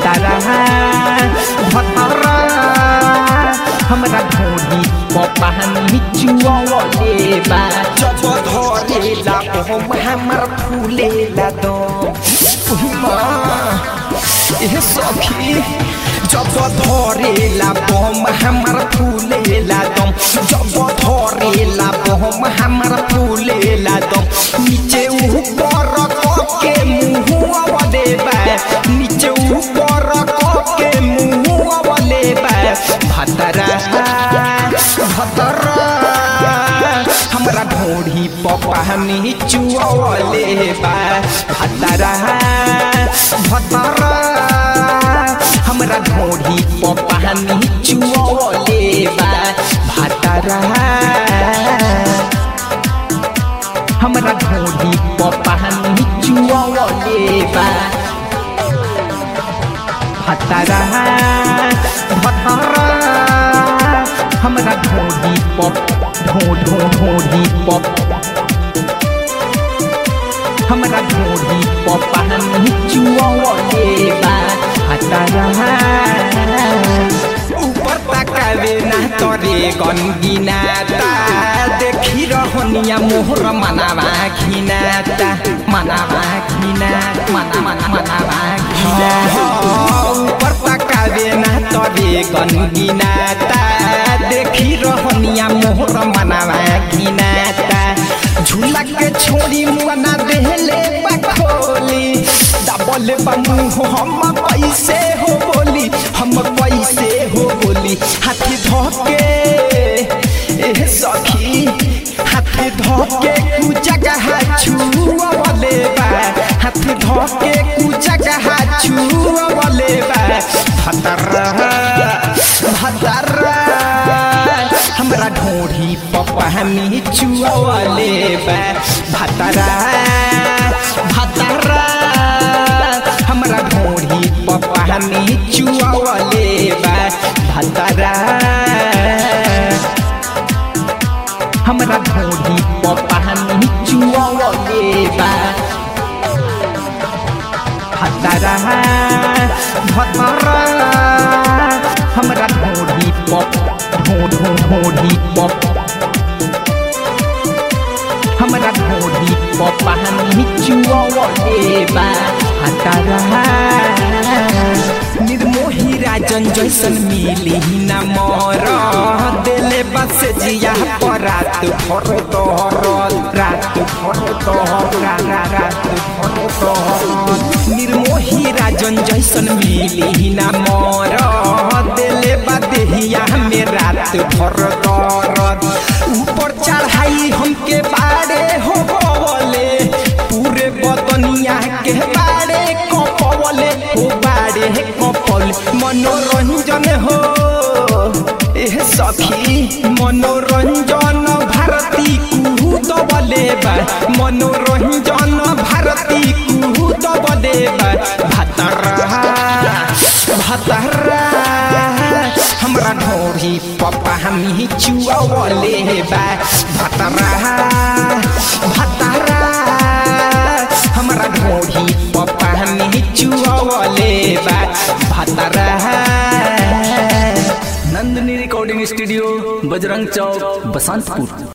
भातारा भतरा हमरा ढोरी पपानी चुअले बा जब धरेला हम हमर फूलेला दम ए सखी जब धरेला बम हमर फूलेला दम जब धरेला बम हमर फूलेला दम नीचे ऊपर के मुंह देबा नीचे ऊपर के मुंह देबा भतरा भतरा हमरा ढोढ़ी पपानी चुअले बा भतरा भतरा हमरा ढोढ़ी पपानी चुअले बा भतरा हमरा ढोढ़ी पपानी चुअले बा भतरा भतरा हमरा ढोढ़ी पप ढो ढो ढोढ़ी पप हमरा ढोढ़ी पपानी चुअले बा भतरा ऊपर तकावे ना तोरे गनगिनाता देखी रहनिया मोहर मनावा घिनाता मनावा घिना मना मना मनावा घिना ऊपर तकावे ना तोरे गनगिनाता देखी रहनिया मोहर मनावा घिनाता झूला के छोड़ी मुआना देहले बखोली डबल बमू हम पैसे हो बोली हम पैसे हो बोली हाथी धोके ए सखी हाथी धोके कु जगह छुअले बा हाथी धोके कु जगह छुअले बा भतरा भतरा हमरा ढोढ़ी पपानी चुअले बा भतरा भतरा हमरा ढोढ़ी पपानी चुअले बा भतरा हमरा ढोढ़ी पपानी चुअले बा भतरा भतरा हमरा ढोढ़ी पप ढो ढो ढोढ़ी पप हमरा ढोढ़ी पपानी चुअले बा भतरा निर्मोही राजन जैसन मिली न मोर दिले बस जिया पर रात भर तोहर रात भर तोहर रा रा रात भर तोहर निर्मोही राजन जैसन मिली न मोर दिले बदेहिया में रात भर दर्द ऊपर चढ़ाई हमके बाड़े हो बोले पूरे बदनिया के बाड़े कपवले हो बाड़े कपल मनोरंजन हो एह सखी मनोरंजन भारती कुहूत बले बा मनोरंजन भारती कुहूत बले बा भतरा भतरा हमरा ढोरी पपा हमी चुअले बा भतरा भतरा हमरा ढोरी पपा हमी चुअले बा भतरा नंदिनी रिकॉर्डिंग स्टूडियो बजरंग चौक बसंतपुर